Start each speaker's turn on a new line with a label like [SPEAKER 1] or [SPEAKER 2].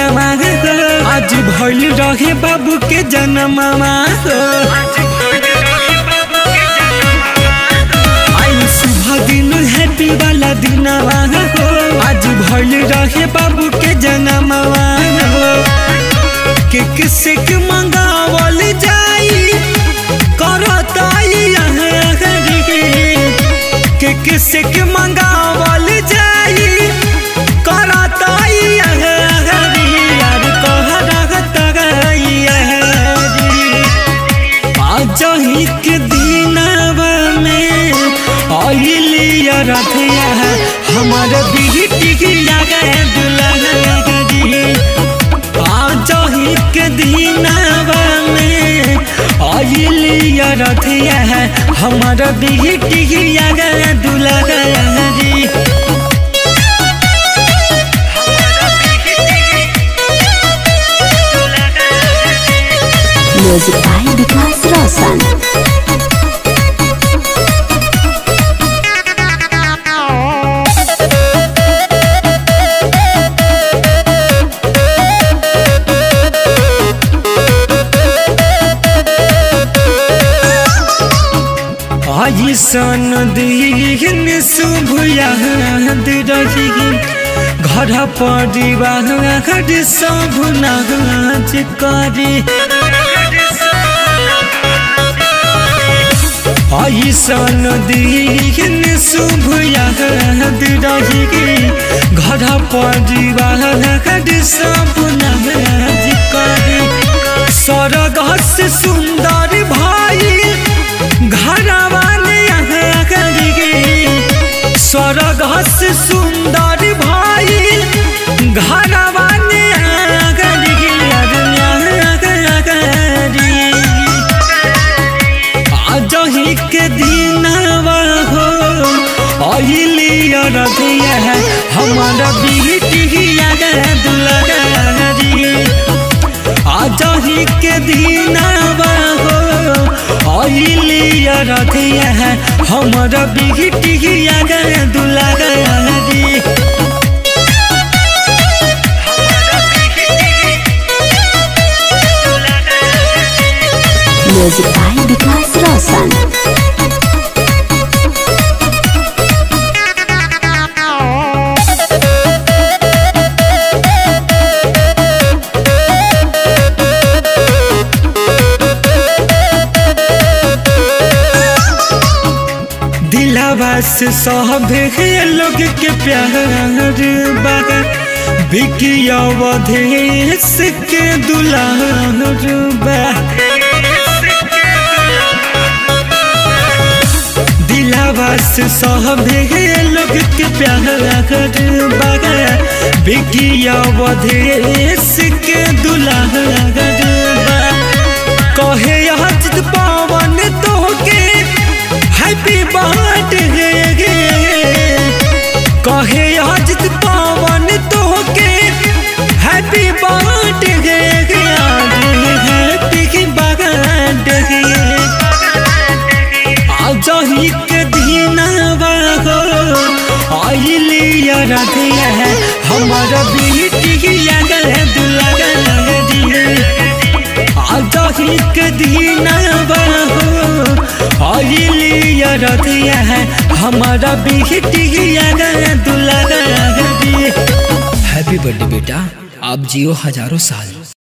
[SPEAKER 1] दिनवा हो आज भइल रहे बाबू के जन्मवा हो आई शुभ दिन हैप्पी वाला दिनवा हो आज भइल रहे बाबू के जन्मवा हो केक सेक मंगावल जाई करताई यहाँ केक सेक मंगावल जाई करताई यहाँ यार कह रही आज ही के दिनवा में आइली रथिया हमार बिहटी लगे दुल्हन आज ही के दिनवा में आइली रथिया हमार बिहटी लगे दुल्हन
[SPEAKER 2] Music by Vikas Roshan.
[SPEAKER 1] आई सन दिन शुभ याद रही घर परिवार सब नाच करी आई सन दिन शुभ याद रही घर परिवार सब नाच करी स्वर्ग से सुंदर भाई घरवा यहाँ करी स्वर्ग से सुंदर भाई घरवा यहाँ करी आज ही के दिनवा हो अली रथिया हमारा बेटी दुलगरी आज ही के दिनवा हो अली रथिया हमारा बेटी दुलगरी
[SPEAKER 2] Music by Vikas Roshan.
[SPEAKER 1] दिलावा से सब लोग के प्यार बा बिकी अवधेश के दुलार बा दिलावा से सब लोग के प्यार बा बिकी अवधेश के दुलार बा कहे अजित पवन तो के हैप्पी बर्थडे कहे अजित पवन तो के हैप्पी बर्थडे हैप्पी बर्थडे आज ही के दिनवा हो आइली रथिया हमारा बेटी लगे दुलगरी आज ही के दिनवा हो आइली रथिया हमारा बेटी लगे दुलगरी
[SPEAKER 3] हैप्पी बर्थडे बेटा आप जियो हजारों साल